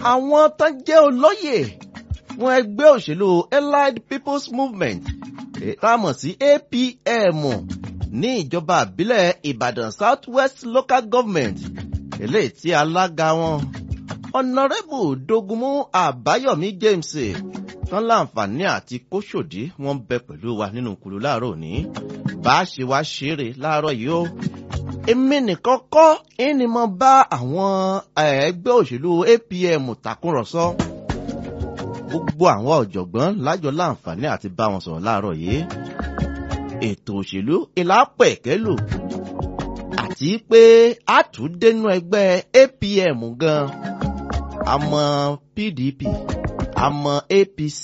àwọn tán jẹ́ olóyè fún ẹgbẹ́ òṣèlú allied people's movement tá a mọ̀ sí apm ní ìjọba àbílẹ̀ ìbàdàn south west local government eléyìí tí alága wọn ọ̀nàrẹ́bù dogunmu àbáyọ̀mí james tán láǹfààní àti kóṣòdì wọn bẹ pẹ̀lú wa nínú kùlù láàárọ̀ òní bá a ṣe wá ṣeré láàárọ̀ yìí ó èmi nìkan kọ́ ẹni mo bá àwọn ẹgbẹ́ òṣèlú apm tàkúrọ̀sọ gbogbo àwọn ọ̀jọ̀gbọ́n lájọ láǹfààní àti bá wọn sọ̀rọ̀ láàárọ̀ yìí ètò òṣèlú ìlápẹ̀kẹ́lò àti pé àtúndénú ẹgbẹ́ apm gan àmọ́ pdp àmọ́ apc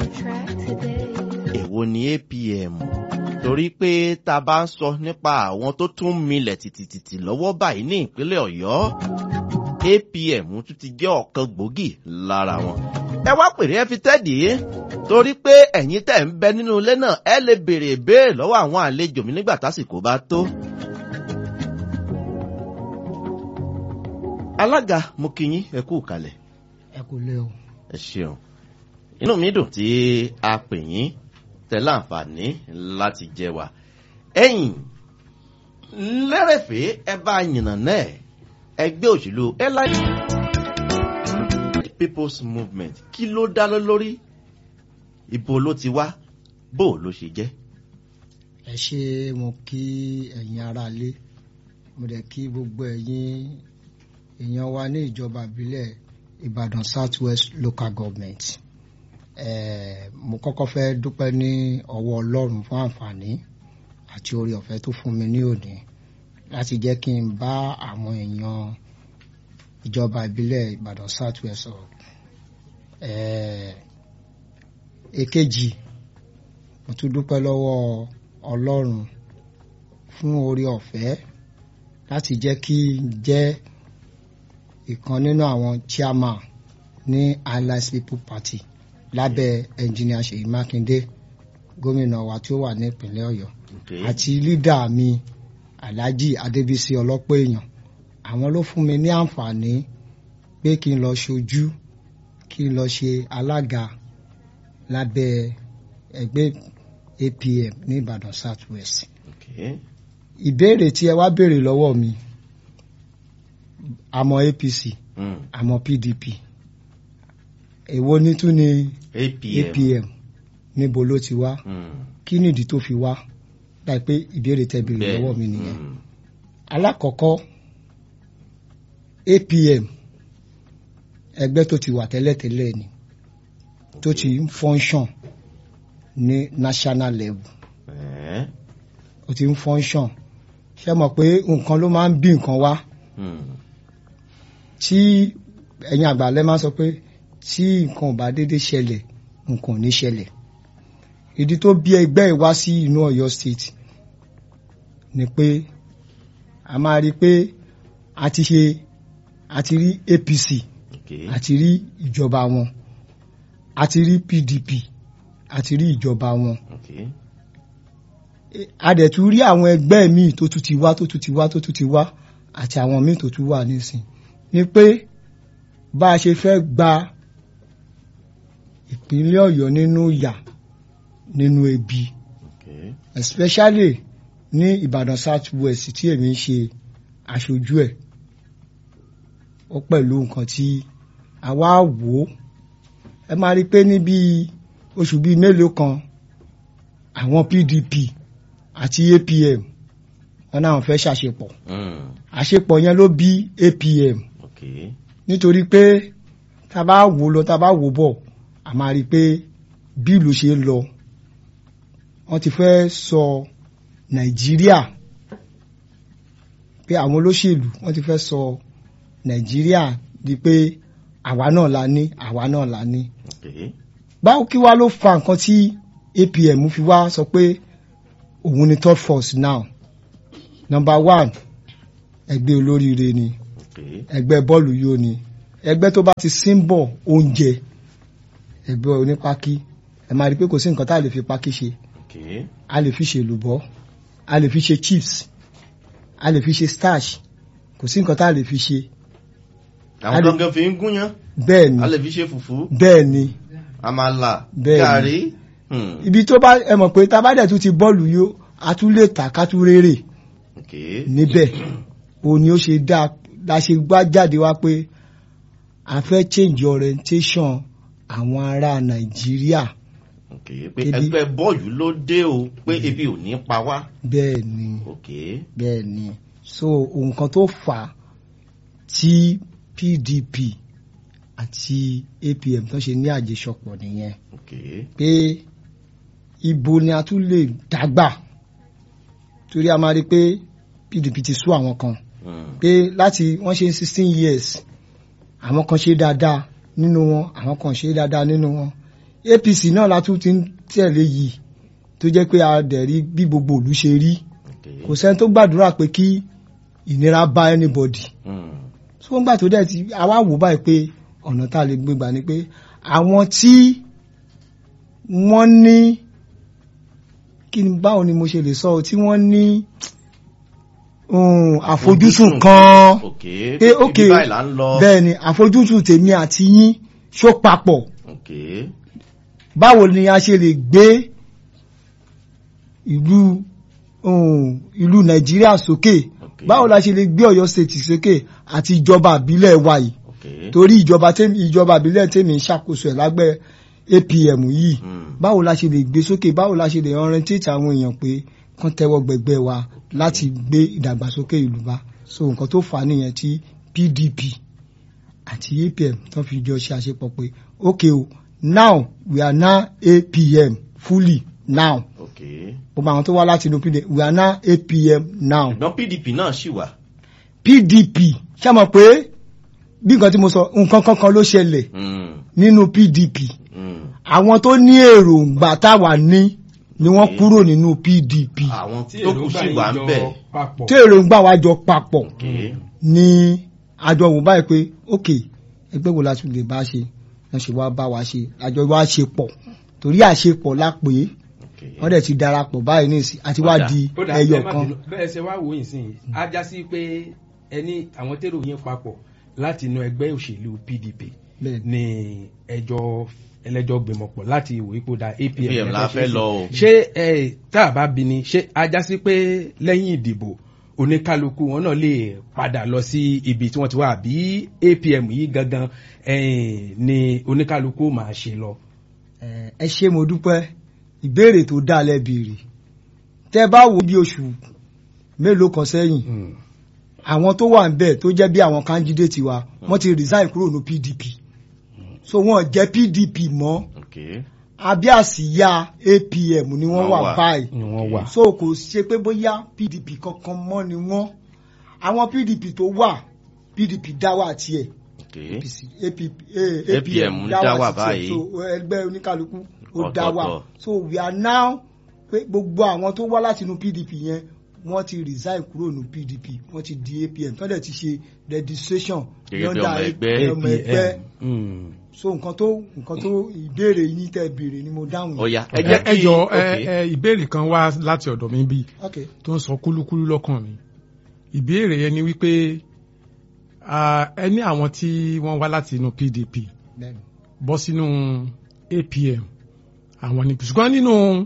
èwo ni apm torí pé tá a bá ń sọ nípa àwọn tó tún milẹ̀ tìtìtìtì lọ́wọ́ báyìí ní ìpínlẹ̀ ọ̀yọ́ apm tún ti jẹ́ ọ̀kan gbòógì lára wọn. ẹ wá pèrè ẹ fi tẹ́ẹ̀dì torí pé ẹ̀yin tẹ̀ ń bẹ nínú ilé náà ẹ lè béèrè ìbéèrè lọ́wọ́ àwọn àlejò mi nígbà tásìkò bá tó. alága mo kí yín ẹ kú kalẹ̀. ẹ kò lè o. ẹ ṣeun inú mi dùn tí a pè yín tẹ láǹfààní láti jẹ wa ẹ̀yìn lẹ́rẹ̀fẹ́ ẹ bá yìnnà náà ẹgbẹ́ òṣèlú airline people's movement kí ló dá lọ lórí ibo ló ti wá bó ló ṣe jẹ́. ẹ ṣe mo kí ẹ̀yin aráalé mo dẹ̀ kí gbogbo ẹ̀yin èèyàn wa ní ìjọba ìbílẹ̀ ìbàdàn south west local government eh, mo kọ́kọ́ fẹ́ dúpẹ́ ní ọwọ́ ọlọ́run fún àǹfààní àti orí ọ̀fẹ́ tó fún mi ní òní láti jẹ́ kí n bá àwọn èèyàn ìjọba ìbílẹ̀ ìbàdàn south west sọ̀rọ̀ èkejì mo tún dúpẹ́ lọ́wọ́ ọlọ́run fún orí ọ̀fẹ́ láti jẹ́ kí n jẹ́ ìkan nínú àwọn chairman ní alliance people party lábẹ́ engineer ṣèyí mákindé gómìnà wa tí ó wà ní ìpínlẹ̀ ọ̀yọ́ àti lídà mi alhaji adébísí ọlọ́pọ̀ èèyàn àwọn ló fún mi ní àǹfààní pé kí n lọ ṣojú kí n lọ ṣe alága lábẹ́ ẹgbẹ́ apm ní ìbàdàn south west ìbéèrè tí ẹ wá béèrè lọ́wọ́ mi àmọ́ apc àmọ́ pdp èwo ní tún ni apm níbo ló ti wá kí nìdí tó fi wá láì pé ìbéèrè tẹ́ béèrè lọ́wọ́ mi nìyẹn alákọ̀ọ́kọ́ apm ẹgbẹ́ tó ti wà tẹ́lẹ̀tẹ́lẹ̀ ni tó ti ń function ní national level ó ti ń function ṣé mọ̀ pé nǹkan ló máa ń bí nǹkan wá tí ẹ̀yin àgbàlẹ́ máa ń sọ pé tí nǹkan ò bá déédéé ṣẹlẹ̀ nǹkan ò ní ṣẹlẹ̀ ìdí tó bí ẹgbẹ́ ìwá sí inú Ọ̀yọ́ state ni pé a máa rí i pé a ti ṣe a ti rí APC a ti rí ìjọba wọn a ti rí PDP a ti rí ìjọba wọn a dẹ̀ tún rí àwọn ẹgbẹ́ míì tó tún ti wá tó tún ti wá tó tún ti wá àti àwọn míì tó tún wà nísìn ni pé bá a ṣe fẹ́ gba ìpínlẹ̀ Ọ̀yọ́ nínú ìyà nínú ebi especially ní Ìbàdàn South West tí èmi ń ṣe aṣojú ẹ̀ ó pẹ̀lú nǹkan tí a wá wò ó ẹ máa rí i pé níbi oṣù bíi mélòó kan àwọn PDP àti APM wọn náà fẹ́ ṣàṣepọ̀ àṣepọ̀ yẹn ló bí APM nítorí pé tá a bá wò lọ tá a bá wò bọ̀ a máa rí i pé bí ìlú ṣe ń lọ wọ́n ti fẹ́ sọ Nàìjíríà pé àwọn olóṣèlú wọ́n ti fẹ́ sọ Nàìjíríà di pé àwa náà la ní àwa náà la ní. báwo kí wá ló fa nǹkan tí APM fi wá sọ pé òun ni third force now number one ẹgbẹ́ olóríire ni ẹgbẹ́ bọ́ọ̀lù yóò ni ẹgbẹ́ tó bá ti símbọ̀ oúnjẹ ẹgbẹ́ onípákí ẹ máa rí i pé kò sí nǹkan tá a lè fi pákí ṣe a lè fi ṣe èlùbọ́ a lè fi ṣe chips a lè fi ṣe starch kò sí nǹkan tá a lè fi ṣe àwọn A lè- gangan fi ń gúnyán bẹ́ẹ̀ ni a lè fi ṣe fùfú bẹ́ẹ̀ ni àmàlà Bẹ́ẹ̀ni. gàrí. Hmm. ibi tó bá ẹ mọ̀ pé tá a bá dẹ̀ tún ti bọ́ọ̀lù yó a tún lè tà ká tún rérè Okay. níbẹ̀ òun ni ó ṣe dá la ṣe gbá jáde wá pé a fẹ́ change orientation àwọn ará nàìjíríà Okay. pé Kéde- ẹgbẹ́ bọ́ọ̀lù ló dé o pé ebi ò ní pa wá. bẹ́ẹ̀ ni Okay. bẹ́ẹ̀ ni so nǹkan tó fà á tí pdp àti apm tó ṣe ní àjẹsọpọ̀ nìyẹn Okay. pé ibo ni a tún lè dágbà torí a máa rí pé pdp ti sú àwọn kan Hmm. pé láti wọ́n ṣe sixteen years àwọn kan ṣe dáadáa nínú wọn àwọn kan ṣe dáadáa nínú wọn apc náà la tún ti ń tẹ̀lé yìí tó jẹ́ pé a dẹ̀ rí bí gbogbo ìlú ṣe rí Okay. kò sẹ́ni tó gbàdúrà pé kí ìnira bá anybody Hmm. tó ń gbà tó dẹ̀ ti àwa wò báyìí pé ọ̀nà tá a lè gbé gbà ni pé àwọn tí wọ́n ní kí ni báwo ni mo ṣe lè sọ ọ́, tí wọ́n ní um, àfojúsùn kan Okay. pé ibi ok báyìí là ń lọ. bẹ́ẹ̀ ni àfojúsùn tèmi àti yín ṣó papọ̀ Okay. báwo ni a ṣe lè gbé ìlú um, ìlú nàìjíríà sókè Okay. báwo la ṣe lè gbé ọ̀yọ́ state sókè àti ìjọba àbílẹ̀ wa yìí Okay. torí ìjọba tèmi ìjọba àbílẹ̀ tèmi ń ṣàkóso ẹ̀ lágbẹ́ apm yìí Hmm. báwo la ṣe lè gbé sókè báwo la ṣe lè orientate àwọn èèyàn pé kán tẹ́wọ́ gbẹgbẹ́ wa láti gbé ìdàgbàsókè ìlú bá so nǹkan tó fà á nìyẹn tí pdp àti apm tán fi jọ ṣe àṣepọ̀ pé okay o now we are now apm fully now Okay. gbogbo àwọn tó wá láti inú pdp we are now apm now ṣùgbọ́n pdp náà ṣì wà. pdp ṣá mọ̀ pé bí nǹkan tí mo sọ nǹkan kankan ló ṣẹlẹ̀ Hmm. nínú pdp Hmm. àwọn tó ní èròǹgbà táwa ní ni wọ́n Okay. kúrò nínú pdp àwọn tí tó kù èròǹgbà tí ṣì wà ń yín bẹ̀. jọ papọ̀. èròǹgbà wa jọ papọ̀ Okay. ní àjọ wò báyìí pé ok ẹgbẹ́ wo la tún lè bá ṣe wọ́n ṣe wá bá wa ṣe àjọ wa ṣe pọ̀ torí àṣepọ̀ la pè é Okay. wọ́n dẹ̀ ti darapọ̀ báyìí ní ìsìn àti wá Ọ̀dà. di ó dà ẹyọ ẹ má kan bínú, bẹ́ẹ̀ ṣe wá wò yín sí yìí á já sí pé ẹni àwọn tèrò yín papọ̀ láti inú ẹgbẹ́ òṣèlú pdp bẹ́ẹ̀ ni. ní ẹjọ́ ẹlẹ́jọ́ gbìmọ̀pọ̀ láti ìwé ipò da apm APM la fẹ́ lọ o. ṣé ẹ tá a bá bi ni ṣé á já sí pé lẹ́yìn ìdìbò oníkálukú wọn náà lè padà lọ sí ibi tí wọ́n ti wá àbí apm yìí gangan eh, ni oníkálukú máa ṣe lọ. Eh, ẹ ṣé mo dúpẹ́ ìbéèrè tó dá lẹ́bìrì tẹ́ bá wo bí oṣù mélòó kan sẹ́yìn Mm. àwọn tó wà níbẹ̀ tó jẹ́ bí àwọn candidate wa wọ́n ti resign kúrò ní pdp so wọ́n jẹ́ pdp mọ́ Okay. abẹ́ àsíyá apm ni wọ́n Wọ́n wà wà. báyìí ni wọ́n wà. so kò ṣe pé bóyá pdp kankan mọ́ ni wọ́n àwọn pdp tó wà pdp dá wà tiẹ̀ Okay. APC, AP, eh, APM dá wà báyìí. so ẹgbẹ́ oníkálukú ó dá wà Ọ̀tọ̀ọ̀tọ̀. so we are now pé gbogbo àwọn tó wá láti inú pdp yẹn wọ́n ti resign kúrò ní pdp wọ́n ti di apm tó dẹ̀ ti ṣe registration Gẹ́gẹ́ bí yọ̀ǹda ọmọ ẹgbẹ́. ọmọ ẹgbẹ́ Mm. so nǹkan tó nǹkan tó ìbéèrè yín tẹ́ béèrè ni mo dáhùn yẹn. Ọ̀ya ẹ ẹ jẹ́ ẹ kí. jọ ẹ Okay. ẹ ìbéèrè kan wá láti ọ̀dọ̀ mi bí okay tó ń sọ kúlúkúlú lọ́kàn mi ìbéèrè yẹn ni wípé ah, ẹ ní àwọn tí wọ́n wá láti inú PDP bẹ́ẹ̀ni bọ́ sínú APM àwọn ni ṣùgbọ́n nínú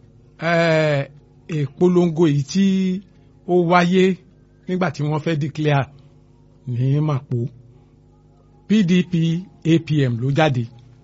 eh, ìpolongo èyí tí ó wáyé nígbà tí wọ́n fẹ́ declare ní Màpó PDP APM ló jáde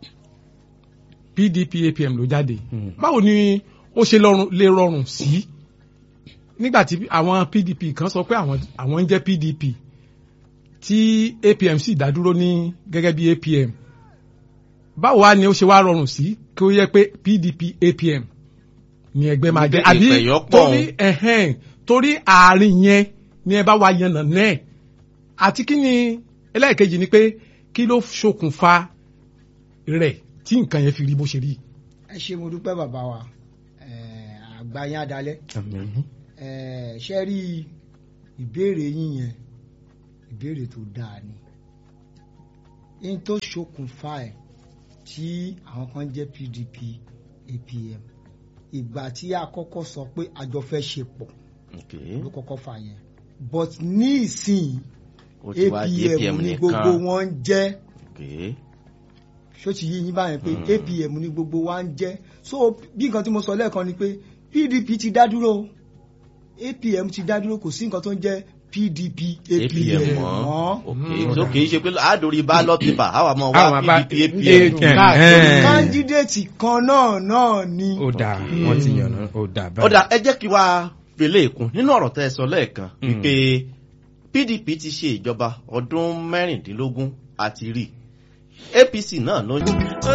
PDP APM ló jáde Mm. báwo ni ó ṣe lọ́rùn- lè rọrùn sí nígbà tí àwọn PDP kan sọ pé àwọn àwọn ń jẹ́ PDP tí APM sì dá dúró ní gẹ́gẹ́ bí APM báwo wá ni ó ṣe wá rọrùn sí kí ó yẹ pé PDP APM ni ẹgbẹ́ máa jẹ́ Ìpè- àbí ìpẹ̀yọ́pọ̀ torí ẹ̀hẹ́n torí àárín yẹn ni ẹ bá wá yànnà náà àti kí ni ẹlẹ́ẹ̀kejì ni pé kí ló ṣokùnfà rẹ̀ tí nǹkan yẹn fi rí bó ṣe rí. ẹ ṣé mo dúpẹ́ bàbá wa Eh, àgbà yín adalẹ́ Eh, ṣe rí ìbéèrè yín yẹn ìbéèrè tó dáa ni in tó ṣokùnfà ẹ̀ tí àwọn kan jẹ́ PDP APM ìgbà tí a kọ́kọ́ sọ pé àjọ fẹ́ ṣe pọ̀ Okay. ló kọ́kọ́ fà yẹn but ní ìsìn ó ti wá di apm apm ní nìkan gbogbo wọn ń jẹ́ Okay. ṣó ti yí yín báyẹn pé Mm. apm ní gbogbo wa ń jẹ́ so bí nǹkan tí mo sọ lẹ́ẹ̀kan ni pé pdp ti dá dúró apm ti dá dúró kò sí nǹkan tó ń jẹ́ pdp apm apm mọ́ mọ́ ok so kì í ṣe pé àádórí ballot paper àwa mọ̀ Àwọn wá bá- pdp Eh, apm. eh, káàkiri. eh. kándídéètì kan náà náà ni ó dà wọ́n ti yànnà ó dà ó dà ẹ jẹ́ kí wá fèlè ìkún nínú ọ̀rọ̀ tẹ́ ẹ sọ lẹ́ẹ̀kan Mm. wípé pdp ti ṣe ìjọba ọdún mẹ́rìndínlógún àti rí apc náà ló ń